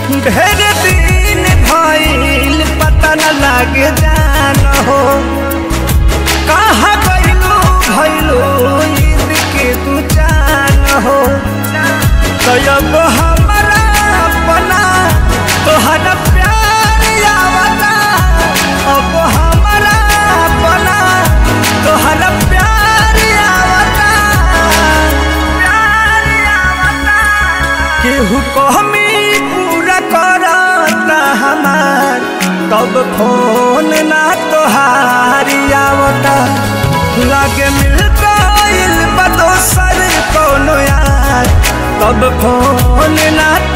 ढेर दिन भइल पता न लागे जान हो कहाँ गइलू भइलू ईद के तू जान हो तो अब हमारा अपना तोहरा प्यार आवता अब हमारा अपना तोहरा प्यार आवता प्यार आवता केहू कहमी पूरा करता हमार तब फोन ना तोहारी आवता लागे मिल गइल बा दोसर कोनो यार तब फोन ना